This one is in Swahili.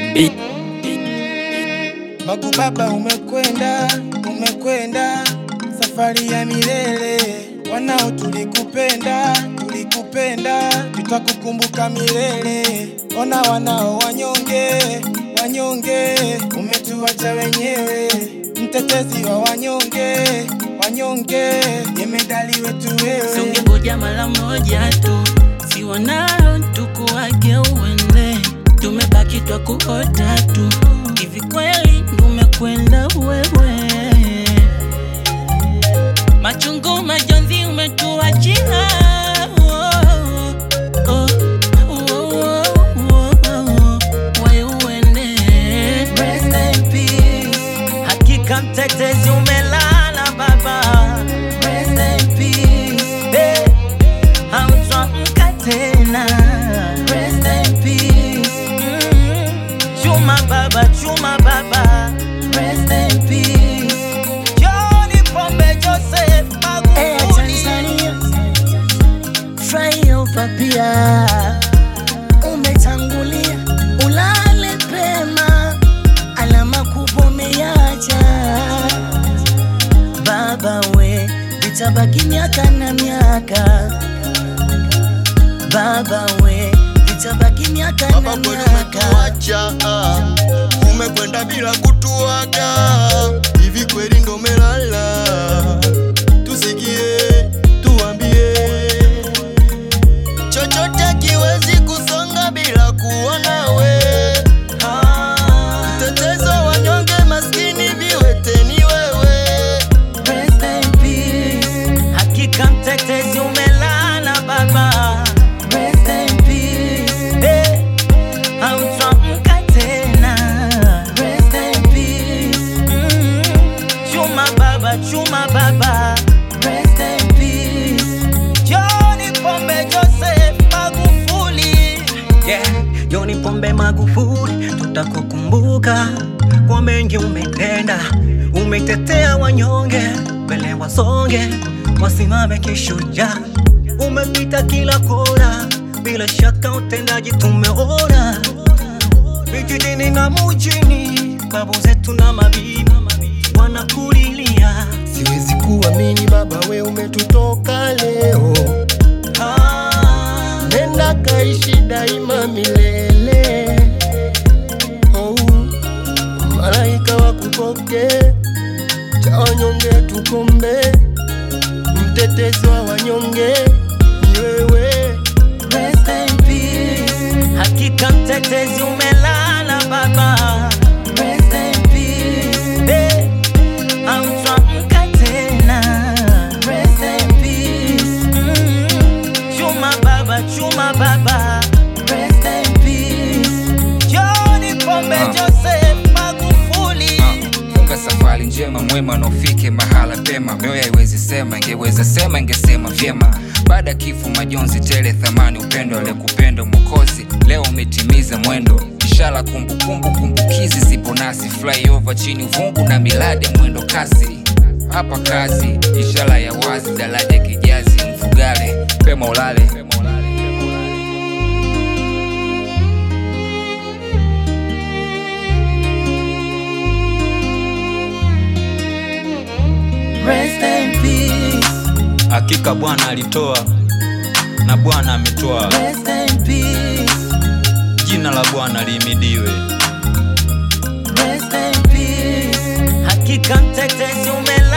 Magu baba, umekwenda umekwenda safari ya milele. Wanao tulikupenda tulikupenda, tutakukumbuka milele. Ona wanao wanyonge wanyonge, umetuacha wenyewe, mtetezi wa wanyonge wanyonge, jemedali wetu wewe. Sungengoja mara moja tu, si wanao tukuage uende, tumebaki twa kuota tu. Hivi kweli umekwenda wewe? Machungu majonzi umetuachia. Oh, oh, oh, oh, oh, oh. Wewe uende. Rest in peace. Hakika mtetezi umelala baba. Rest in peace. Hey, hautaamka tena. Rest in peace. Mm. Chuma baba, chuma baba. Rest in peace. John Pombe Joseph Air Magufuli. Tanzania flyover pia umetangulia, ulale pema, alama kubwa umeacha baba we, vitabaki miaka na miaka baba we, vitabaki miaka na Baba kweli miaka umetuacha, ah. umekwenda bila kutuaga, hivi kweli ndo melala? Tusikie, tuambie, chochote kiwezi kusonga bila kuwa nawe. Mtetezo wanyonge, maskini, viwete ni wewe. Rest in peace. Hakika mtetezi umelala baba. Rest in peace. Hey, hautaamka tena. Rest in peace. Mm. Chuma baba, chuma baba. Rest in peace. John Pombe Joseph Magufuli. Yeah, John Pombe Magufuli, tutakukumbuka kwa mengi umetenda. Umetetea wanyonge, mbele wasonge, wasimame kishujaa. Umepita kila kona, bila shaka utendaji tumeona vijijini na mujini, babu zetu na mabibi wanakulilia. Siwezi kuamini baba, we umetutoka leo, Ah, nenda kaishi daima milele. Oh, malaika wakupoke, cha wanyonge tukombe, mtetezi wa wanyonge ni wewe. Rest in peace. Hakika mtetezi umelala baba. Rest in peace. Hey, hautaamka tena. Rest in peace. Mm. Chuma baba, chuma baba. Rest in peace. John Pombe Ah. Joseph Magufuli. funga safari njema mwema na ufike mahala pema mioyo haiwezi sema ingeweza sema ingesema vyema baada ya kifo majonzi tele thamani upendo aliyekupenda mwokozi leo umetimiza mwendo ishara kumbukumbu kumbukizi zipo nasi flyover chini uvungu na miladi ya mwendo kasi hapa kazi ishara ya wazi daraja kijazi mfugale pema ulale, pema ulale. Rest in peace. hakika Bwana alitoa na Bwana ametoa, Rest in peace. jina la Bwana lihimidiwe. Rest in peace. Hakika mtetezi umelala